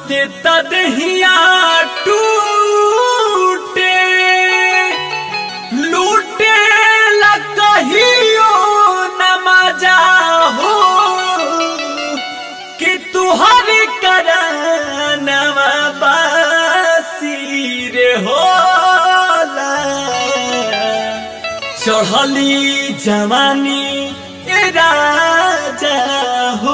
छूते तदहिया टूटे लूटे लकहियो नमाजा हो कि तुहर करनवा बासी रे होला चढ़ली जवानी ए राजा हो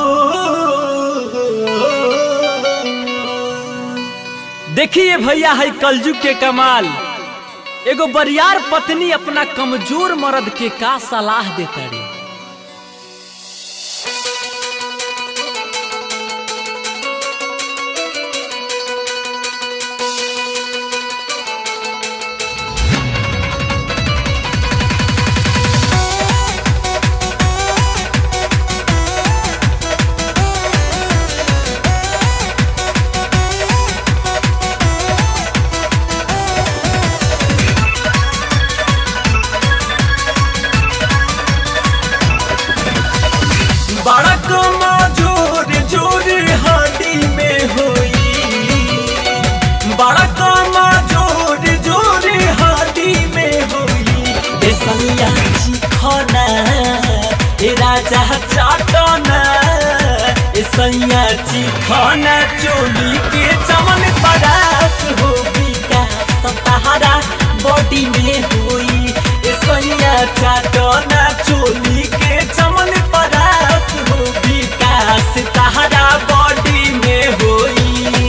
देखिए भैया है कलजुग के कमाल एगो बरियार पत्नी अपना कमजोर मर्द के का सलाह देता रे बड़ा कमजोर जोर हड्डी में होई बड़ा कमजोर जोर हड्डी में होई ए सैया चिखना ए राजा चाटना ए सैया चिखना चोली के चमन परास हो विकास तहारा बॉडी में होई ए सैया चाटना चोली के चमन परास हो विकास तहारा बॉडी में होई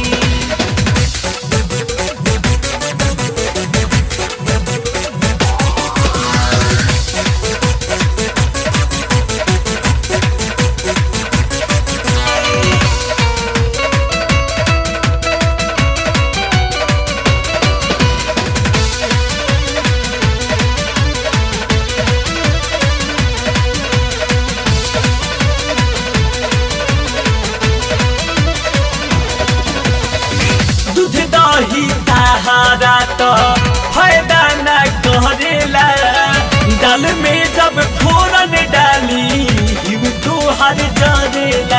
दूध दही सहारा तो फायदा न करेला दाल में जब फोरन डाली हिम तो हर जरेला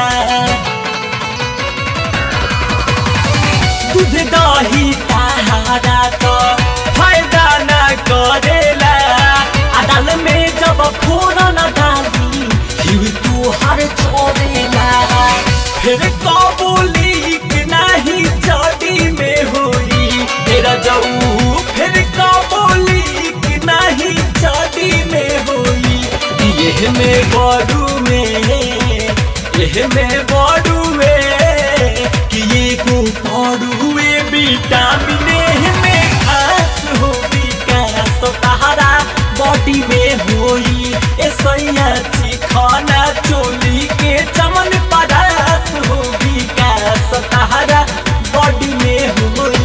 दूध दही सहारा तो फायदा न करेला आ दाल में जब फोरन डाली हिम तो हर छोड़ेला फिर कबूली कि नाही चोटी में हुई तेरा जाऊ फिर कबूली कि नाही चोटी में हुई ये में बड़ू में ये में बड़ू में कि ये को बड़ू में विटामिन एह में खास हो विकास तहारा बॉडी में होई ए सैया चिखाना चोली के चमन पदार्थ हो विकास तहारा बॉडी में होई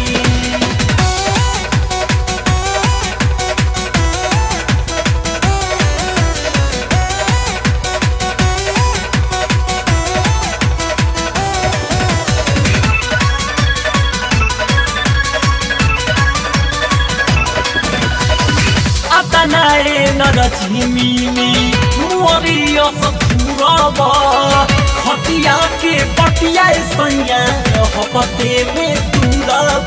আতানায়ে নরঝিমিনি মুরিয় সফুরব খটিয়াকে পটিয়ায় সৈয়া হপতে মে তুরব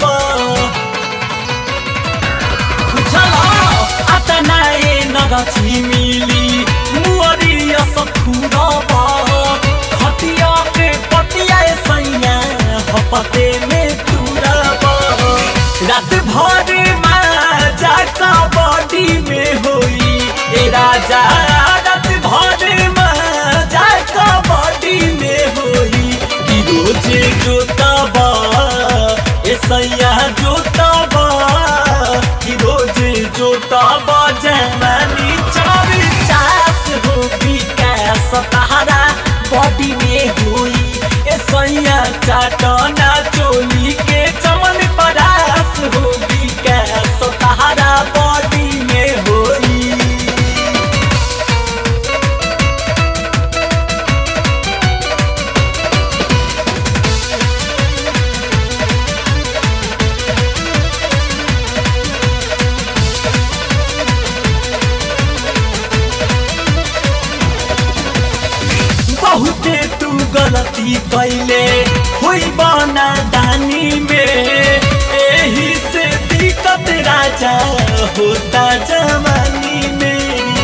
বুঝলা আতানায়ে নরঝিমিলি মুরিয় সফুরব খটিয়াকে পটিয়ায় সৈয়া হপতে মে তুরব रात भर माजा का बॉडी में हुई ए राजा रात भर माजा का बॉडी में हुई कि रोज जोतबा ए सैया जोतबा कि रोज जोतबा जमानी चार चास हो विकास तहारा बॉडी में हुई ए सैया चाटना चोली के चमन परास हो विकास तहारा बॉडी में होई बहुते तू गलती कैले हुई बना दानी में एही से दिक्कत राजा होता जवानी में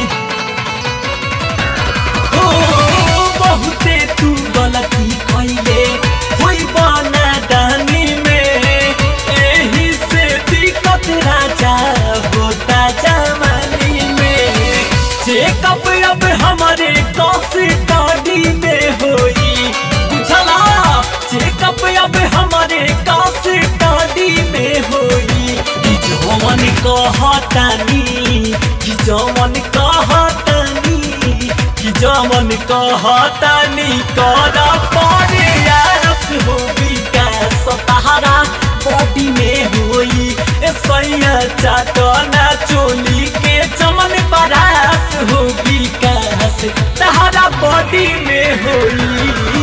हो बहुते तू गलती कैले हुई बना दानी में एही से दिक्कत राजा होता जवानी में चेकअप अब हमारे कौशी गाड़ी में होई बुझला चेकअप अब हमारे कौशी गाड़ी में होई कि जवन कहतानी कि जवन कहतानी कि जवन कहतानी कर पड़े आस हो विकास तहारा बॉडी में होई ए सैया चाटना चोली के चमन परास हो विकास तहारा बॉडी में होई